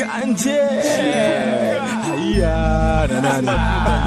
mjanje haya na nani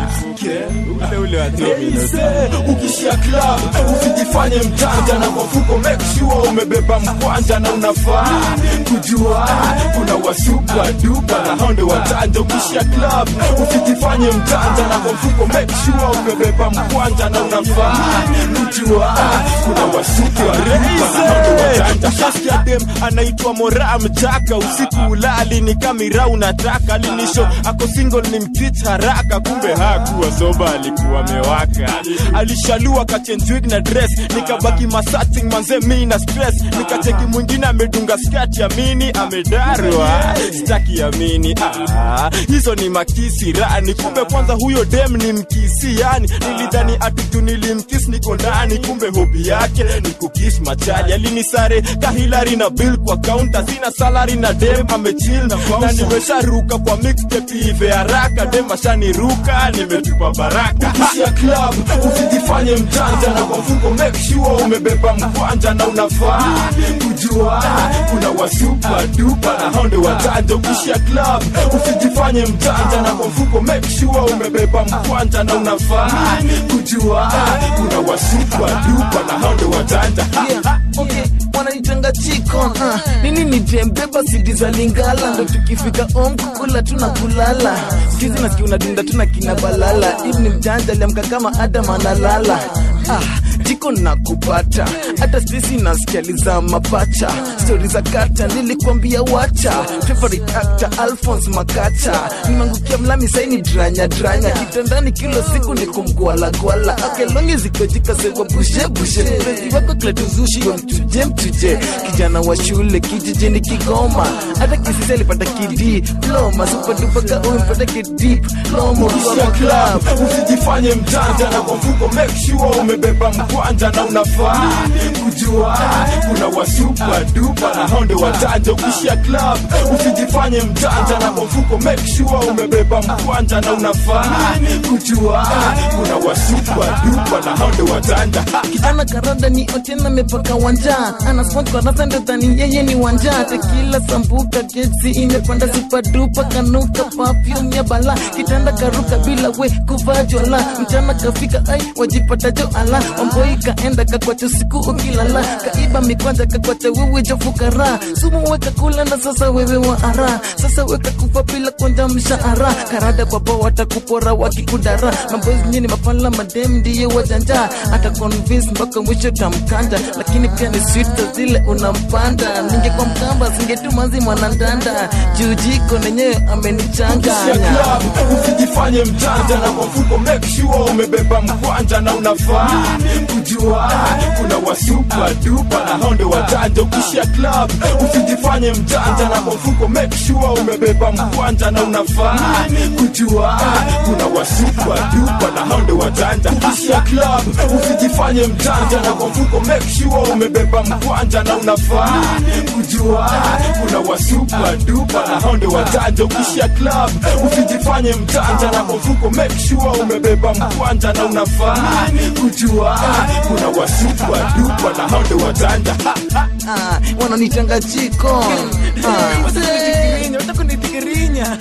ule ule wa Domino's. ukishia club usijifanye mjanja na kwa mfuko make sure umebeba mkwanja na unafaa kujua kuna wasupa dupa na hao ndio watanja ukishia club usijifanye mjanja na kwa mfuko make sure umebeba mkwanja na unafaa kujua kuna wasupa dupa na hao ndio watanja ushasikia dem anaitwa mora mchaka usiku ulali ni kamira unataka linisho ako single ni mtich haraka kumbe hakuwa soba alikuwa amewaka alishalua kachenjwig na dress nikabaki masating manze mi na stress nikacheki mwingine amedunga skati ya mini amedarwa staki amini ah, hizo ni makisi rani kumbe kwanza huyo dem ni mkisi yani nilidhani atutu nilimkis niko ndani kumbe hobi yake ni kukis machali alinisare kahilari na bill kwa kaunta sina salari na dem amechil na nimesharuka kwa mixtape ive haraka dem ashaniruka nimetupa baraka ukishia club usijifanye mjanja na kwa mfuko make sure umebeba mkwanja na unafaa kujua kuna wasupa dupa na hao ndio watanja ukishia club usijifanye mjanja na kwa mfuko make sure umebeba mkwanja na unafaa kujua kuna wasupa dupa na hao ndio watanja Yeah, okay, wananitanga chikon uh, nini ni jembeba sidi za lingala ndo tukifika om kukula tuna kulala skizi nasikia unadunda tuna kina balala hivi ni mjanja aliamka kama adam analala ah, jiko na kupata hata stesi nasikializa mapacha stori za kata nilikwambia wacha favorite actor alphons makacha nimeangukia mlami saini dranya dranya kitandani kila siku ni kumgwalagwala akelongi zikojikasekwa bushe bushe mpenzi wako kletuzushi wa mtuje mtuje kijana wa shule kijijini kigoma hata kisisi alipata kidiploma supadupaka umpata kidip lomo ukishia kwa club club usijifanye mjanja na kwa mfuko make sure umebeba mkwanja na unafaa kujua kuna wasupa dupa na hao ndio watanja ukishia club usijifanye mjanja na kwa mfuko make sure umebeba mkwanja na unafaa kujua kuna wasupa dupa na hao ndio watanja kijana karada ni otena mepaka wanja ana sport kwa rasa ndo dhani yeye ni wanja tekila sambuka gesi imepanda sipadupa kanuka perfume ya bala kitanda karuka bila we kuvaa jwala mchana kafika ai wajipata jo ala wamboi kaenda kakwacha siku ukilala kaiba mikwanja kakwacha wewe jo fukara sumu weka kula na sasa wewe wa ara sasa weka kufa bila kwanja mshahara karada kwa poa watakupora wakikudara mambozi nyini mapala madem ndiye wajanja hata convince mpaka mwisho tamkanda lakini pia ni sweet za zile unampanda ningekuwa mkamba singetumanzi mwanandanda juu jiko nenyewe ukishia amenichanganya club usijifanye mjanja na kwa mfuko make sure umebeba mkwanja na unafaa kujua kuna wasupa dupa na hao ndio watanja ukishia club usijifanye mjanja na kwa mfuko make sure umebeba mkwanja na unafaa kujua kuna wasupa dupa na hao ndio watanja ukishia club usijifanye mjanja na kwa mfuko make sure umebeba mkwanja na unafaa kujua kuna wasupa dupa na hao ndio watanja ukishia club usijifanye mjanja na kwa mfuko make sure umebeba mkwanja na unafaa kujua kuna wasupa dupa na hao ndio watanja Ah, wananitanga jiko Ah, mzee. watakunitikirinja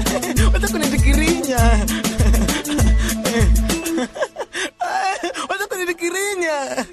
watakunitikirinja watakunitikirinja